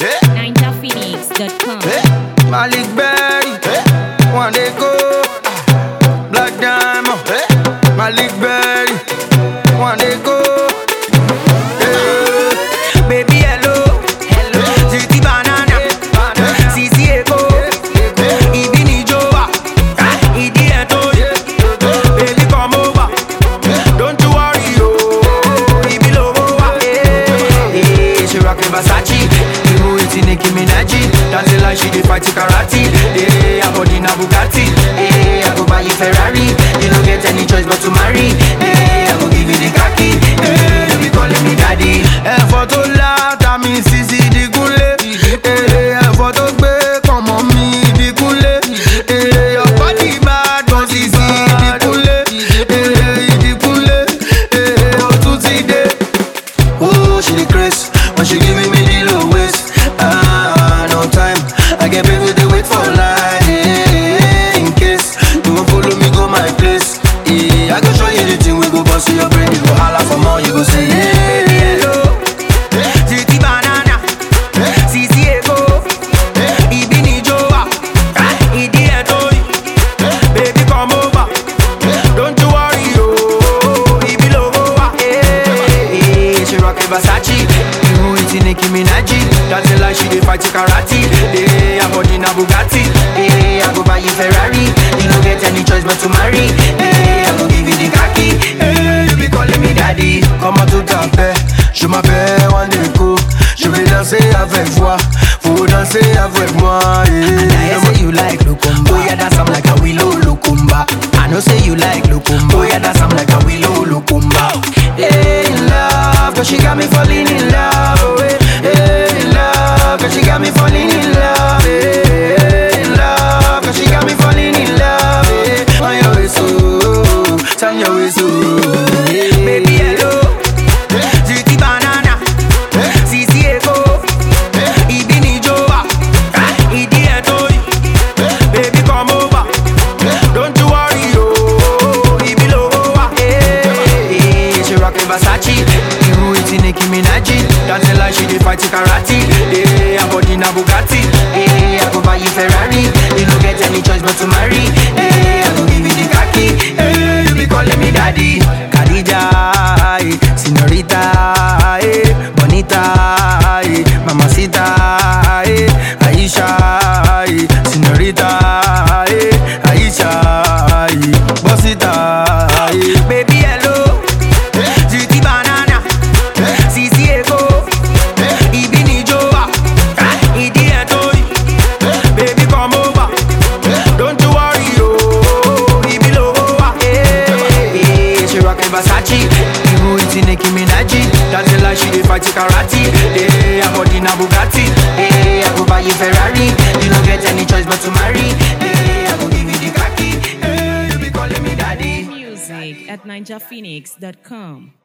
NinjaPhoenix.com. Malik Berry, one day go, Black Diamond, Malik Berry, one day go. Eh, Baby hello, Titi banana, Sisi Eko, Ibi ni Joa, Idi Eto, baby come over, don't you worry yo, Ibi lowo wa. Eh, eh, She rockin' Versace, you eating Nicki Minaj, dancing like she dey fight karate. Eh, her body na Bugatti, eh, I go buy you Ferrari, you no get any choice but to marry. Eh, I go give you the khaki, eh, you be calling me daddy. Ẹ̀fọ́ tó láta mi Sisi Dìgúnlé, eh, ẹ̀fọ́ tó gbé kọ̀mọ́ mi Dìgúnlé, eh, your body bad gan Sisi Dìgúnlé, eh, Ìdìgúnlé, eh, ó tún ti dé. Oh, she the grace when she giving me the low waist. Ah, no time. I get baby they wait for line. eh, in case you won't follow me, go my place. Yeah, I go show you the thing we go bust your brain. You go holla for more, you go say yeah. Baby, hello. Titi banana. Sisi Eko. Ibi ni Joa. Idi Eto. Baby, come over. Don't you worry, yo. Ibi lowo wa. Eh, eh, She rockin' Versace. You eating Nicki Minaj. Dancing like she dey fight karate. Eh, her body na Bugatti. Eh, I go buy you Ferrari. You no get any choice but to marry. Eh, I go give you the khaki. Eh, you be calling me daddy. Comment tout à fait? Je m'appelle Wandeko. Je vais danser avec toi. Faut danser avec moi. Eh. I say you like Lukumba. Oh yeah, dance I'm like a willow Lukumba. I know say you like Lukumba. Oh yeah, dance I'm like a willow Lukumba. Hey, in love, cause she got me falling in love. Oh, hey, hey, in love, cause she got me falling in love. Hey, hey, in love, cause she got me falling in love. Hey, on your way so, turn your way so. Hey, baby, hello. Titi banana, Sisi Eko, Ibi ni Joa, Idi Eto, baby come over, don't you worry yo, Ibi lowo wa. Eh, eh, She rockin' Versace, you eating Nicki Minaj, dancing like she dey fight karate. Eh, her body na Bugatti, eh, I go buy you Ferrari, you no get any choice but to marry. Eh, I go give you the khaki, eh, you be calling me daddy. Khadija, eh, señorita, eh, bonita, eh, mamacita, eh, Aisha, eh, señorita, eh, Aisha, eh, bosita, eh. Baby hello, Titi banana, Sisi Eko, Ibi ni Joa, Idi Eto, baby come over, don't you worry yo, Ibi lowo wa. Eh, eh, She rockin' Versace, you eating Nicki Minaj, dancing like she dey fight karate. Eh, her body na Bugatti, eh, I go buy you Ferrari, you no get any choice but to marry. Eh, I go give you the khaki, eh, you be calling me daddy. Music at NinjaPhoenix.com.